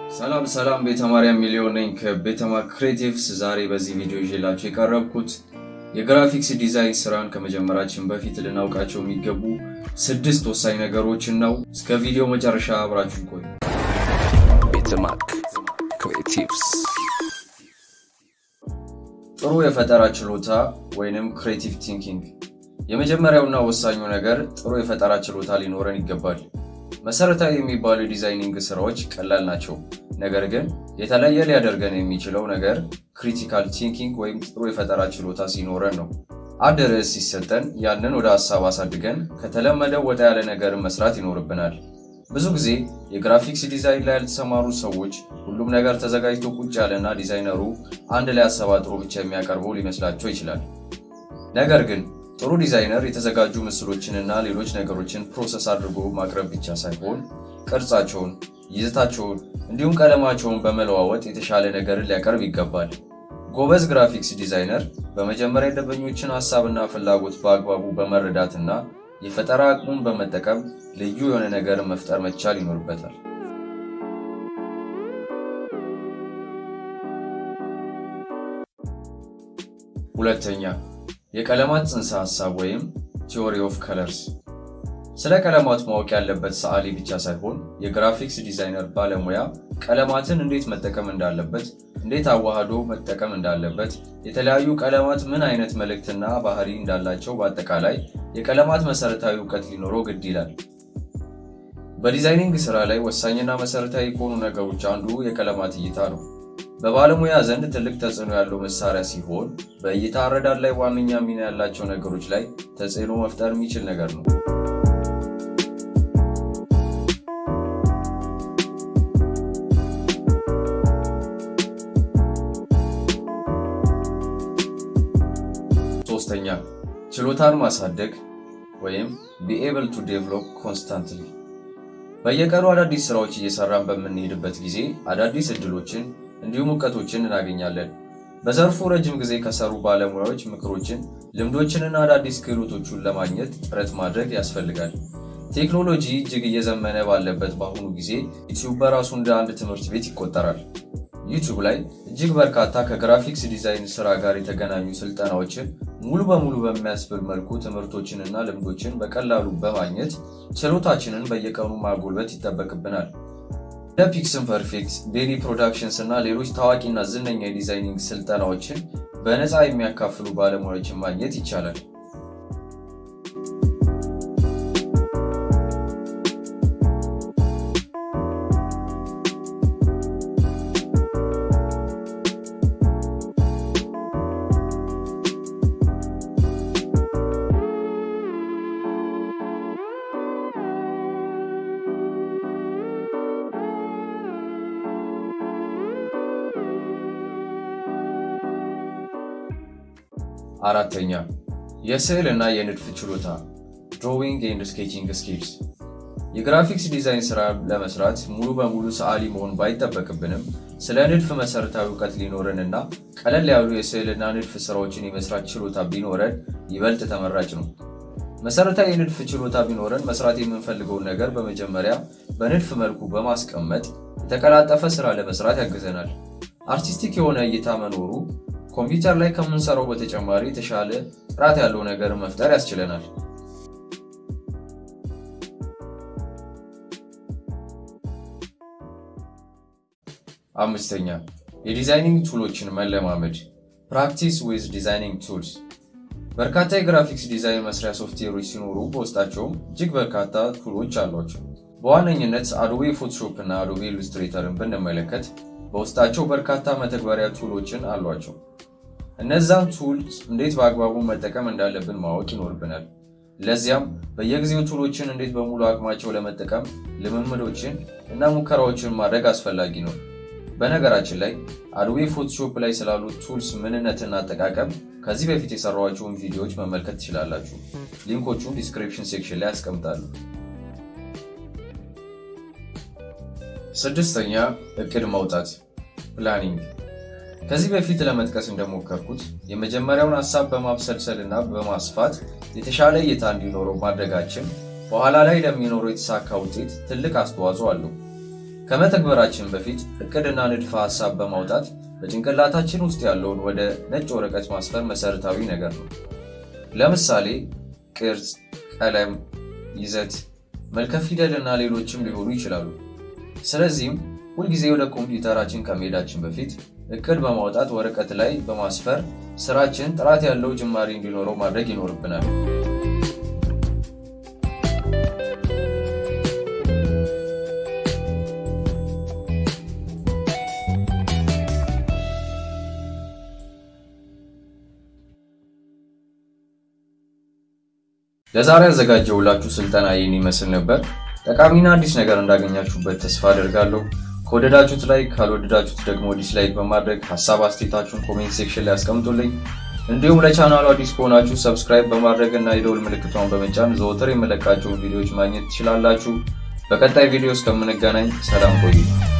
ሰላም ሰላም ቤተ ማርያም ሚሊዮን ነኝ ከቤተማ ክሬቲቭስ። ዛሬ በዚህ ቪዲዮ ይዤላችሁ የቀረብኩት የግራፊክስ ዲዛይን ስራን ከመጀመራችን በፊት ልናውቃቸው የሚገቡ ስድስት ወሳኝ ነገሮችን ነው። እስከ ቪዲዮ መጨረሻ አብራችሁ ቆዩ። ቤተማክ ክሬቲቭስ ጥሩ የፈጠራ ችሎታ ወይንም ክሬቲቭ ቲንኪንግ። የመጀመሪያውና ወሳኙ ነገር ጥሩ የፈጠራ ችሎታ ሊኖረን ይገባል። መሰረታዊ የሚባሉ የዲዛይኒንግ ስራዎች ቀላል ናቸው። ነገር ግን የተለየ ሊያደርገን የሚችለው ነገር ክሪቲካል ቲንኪንግ ወይም ጥሩ የፈጠራ ችሎታ ሲኖረን ነው። አንድ ርዕስ ሲሰጠን ያንን ወደ ሀሳብ አሳድገን ከተለመደው ወጣ ያለ ነገርን መስራት ይኖርብናል። ብዙ ጊዜ የግራፊክስ ዲዛይን ላይ ያልተሰማሩ ሰዎች ሁሉም ነገር ተዘጋጅቶ ቁጭ ያለና ዲዛይነሩ አንድ ላይ አሰባጥሮ ብቻ የሚያቀርበው ሊመስላቸው ይችላል። ነገር ግን ጥሩ ዲዛይነር የተዘጋጁ ምስሎችንና ሌሎች ነገሮችን ፕሮሰስ አድርጎ ማቅረብ ብቻ ሳይሆን ቅርጻቸውን፣ ይዘታቸውን እንዲሁም ቀለማቸውን በመለዋወጥ የተሻለ ነገርን ሊያቀርብ ይገባል። ጎበዝ ግራፊክስ ዲዛይነር በመጀመሪያ የደንበኞችን ሀሳብና ፍላጎት በአግባቡ በመረዳትና የፈጠራ አቅሙን በመጠቀም ልዩ የሆነ ነገርን መፍጠር መቻል ይኖርበታል። ሁለተኛ የቀለማት ጽንሰ ሐሳብ ወይም ቲዎሪ ኦፍ ከለርስ። ስለ ቀለማት ማወቅ ያለበት ሰዓሊ ብቻ ሳይሆን የግራፊክስ ዲዛይነር ባለሙያ ቀለማትን እንዴት መጠቀም እንዳለበት፣ እንዴት አዋህዶ መጠቀም እንዳለበት፣ የተለያዩ ቀለማት ምን አይነት መልእክትና ባህሪ እንዳላቸው፣ በአጠቃላይ የቀለማት መሰረታዊ እውቀት ሊኖረው ግድ ይላል። በዲዛይኒንግ ስራ ላይ ወሳኝና መሰረታዊ ከሆኑ ነገሮች አንዱ የቀለማት እይታ ነው። በባለሙያ ዘንድ ትልቅ ተጽዕኖ ያለው መሳሪያ ሲሆን በእይታ አረዳድ ላይ ዋነኛ ሚና ያላቸው ነገሮች ላይ ተጽዕኖ መፍጠር የሚችል ነገር ነው። ሶስተኛ ችሎታን ማሳደግ ወይም ቢ ኤብል ቱ ዴቨሎፕ ኮንስታንትሊ በየቀኑ አዳዲስ ስራዎች እየሰራን በምንሄድበት ጊዜ አዳዲስ እድሎችን እንዲሁም እውቀቶችን እናገኛለን። በዘርፉ ረጅም ጊዜ ከሰሩ ባለሙያዎች ምክሮችን፣ ልምዶችንና አዳዲስ ክህሎቶቹን ለማግኘት ጥረት ማድረግ ያስፈልጋል። ቴክኖሎጂ እጅግ እየዘመነ ባለበት በአሁኑ ጊዜ ዩቲዩብ በራሱ እንደ አንድ ትምህርት ቤት ይቆጠራል። ዩቲዩብ ላይ እጅግ በርካታ ከግራፊክስ ዲዛይን ስራ ጋር የተገናኙ ስልጠናዎችን ሙሉ በሙሉ በሚያስብል መልኩ ትምህርቶችንና ልምዶችን በቀላሉ በማግኘት ችሎታችንን በየቀኑ ማጎልበት ይጠበቅብናል። እንደ ፒክስን ፐርፌክት፣ ቤኒ ፕሮዳክሽንስ እና ሌሎች ታዋቂና ዝነኛ የዲዛይኒንግ ስልጠናዎችን በነፃ የሚያካፍሉ ባለሙያዎችን ማግኘት ይቻላል። አራተኛ የስዕል እና የንድፍ ችሎታ ድሮዊንግ ኤንድ ስኬቺንግ ስኪልስ። የግራፊክስ ዲዛይን ስራ ለመስራት ሙሉ በሙሉ ሰዓሊ መሆን ባይጠበቅብንም ስለ ንድፍ መሰረታዊ እውቀት ሊኖረን እና ቀለል ያሉ የስዕልና ንድፍ ስራዎችን የመስራት ችሎታ ቢኖረን ይበልጥ ተመራጭ ነው። መሰረታዊ የንድፍ ችሎታ ቢኖረን መስራት የምንፈልገውን ነገር በመጀመሪያ በንድፍ መልኩ በማስቀመጥ የተቀላጠፈ ስራ ለመስራት ያግዘናል። አርቲስቲክ የሆነ እይታ መኖሩ ኮምፒውተር ላይ ከምንሰራው በተጨማሪ የተሻለ ጥራት ያለው ነገር መፍጠር ያስችለናል። አምስተኛ የዲዛይኒንግ ቱሎችን መለማመድ ፕራክቲስ ዊዝ ዲዛይኒንግ ቱልስ። በርካታ የግራፊክስ ዲዛይን መስሪያ ሶፍትዌሮች ሲኖሩ በውስጣቸውም እጅግ በርካታ ቱሎች አሏቸው። በዋነኝነት አዶቤ ፎቶሾፕ እና አዶቤ ኢሉስትሬተርን ብንመለከት በውስጣቸው በርካታ መተግበሪያ ቱሎችን አሏቸው። እነዛን ቱልስ እንዴት በአግባቡ መጠቀም እንዳለብን ማወቅ ይኖርብናል። ለዚያም በየጊዜው ቱሎችን እንዴት በሙሉ አቅማቸው ለመጠቀም ልምምዶችን እና ሙከራዎችን ማድረግ አስፈላጊ ነው። በነገራችን ላይ አዶቤ ፎቶሾፕ ላይ ስላሉት ቱልስ ምንነትና አጠቃቀም ከዚህ በፊት የሰራኋቸውን ቪዲዮዎች መመልከት ትችላላችሁ። ሊንኮቹን ዲስክሪፕሽን ሴክሽን ላይ ያስቀምጣሉ። ስድስተኛ እቅድ ማውጣት ፕላኒንግ። ከዚህ በፊት ለመጥቀስ እንደሞከርኩት የመጀመሪያውን ሀሳብ በማብሰልሰል እና በማስፋት የተሻለ እይታ እንዲኖረው ማድረጋችን በኋላ ላይ ለሚኖረው የተሳካ ውጤት ትልቅ አስተዋጽኦ አለው። ከመተግበራችን በፊት እቅድና ንድፈ ሐሳብ በማውጣት በጭንቅላታችን ውስጥ ያለውን ወደ ነጭ ወረቀት ማስፈር መሰረታዊ ነገር ነው። ለምሳሌ ቅርጽ፣ ቀለም፣ ይዘት፣ መልከ ፊደል እና ሌሎችም ሊሆኑ ይችላሉ። ስለዚህም ሁልጊዜ ወደ ኮምፒውተራችን ከመሄዳችን በፊት እቅድ በማውጣት ወረቀት ላይ በማስፈር ስራችን ጥራት ያለው ጅማሬ እንዲኖረው ማድረግ ይኖርብናል። ለዛሬ ያዘጋጀውላችሁ ስልጠና ይህን ይመስል ነበር። ጠቃሚና አዲስ ነገር እንዳገኛችሁበት ተስፋ አደርጋለሁ። ከወደዳችሁት ላይ ካልወደዳችሁት ደግሞ ዲስላይክ በማድረግ ሀሳብ አስተያየታችሁን ኮሜንት ሴክሽን ላይ አስቀምጡልኝ። እንዲሁም ለቻናሉ አዲስ ከሆናችሁ ሰብስክራይብ በማድረግ እና የደውል ምልክቷን በመጫን ዘወትር የምለቃቸውን ቪዲዮዎች ማግኘት ትችላላችሁ። በቀጣይ ቪዲዮ እስከምንገናኝ ሰላም ቆዩ።